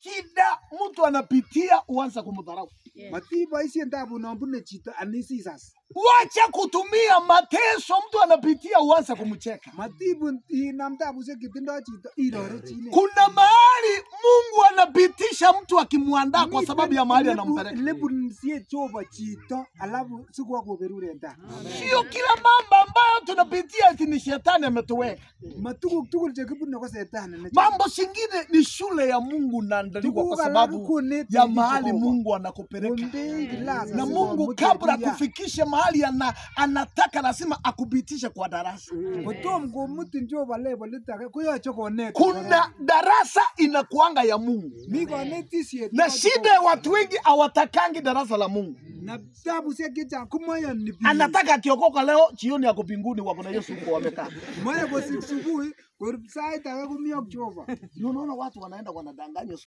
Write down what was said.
shida mtu anapitia uanza kumdharau. Matiboisien tabu non bune chito anisisas. Wacha kutumia mateso mtu anapitia uanze kumcheka. Matibun inam tabusiek chetindoi chito irorechine. Kuna mahali Mungu anapitisha mtu akimwandaa kwa sababu ya mahali anampeleka. Lebunsie Jehova chito alafu sikwa koberuren ta. Sio kila mambo ambayo tunapitia eti ni shetani ametuweka. Matuguk tugul chekibune ko setani ne. Mambo singine ni shule ya Mungu naandaliwa kwa Tuguk alak sababu koneti ya biik mahali Jehova. Mungu anakupeleka. Kondei kilas Na asikomuch Mungu kabla ketuiyo. akufikishe mahali ana, anataka lazima akupitishe kwa darasa. Kotom komutin Jehova levelit age koyoche konet. Kuna darasa inakuanga ya Mungu, mi konetisiet na yoche shida ya watu wengi hawatakangi darasa la Mungu. na tabusiek chechang komoyoni biik. Anataka akiokoka leo, jioni ako mbinguni, wako na Yesu huko wamekaa. moye kosik subui korub sait age komi ak Jehova. Ndio unaona watu wanaenda wanadanganywa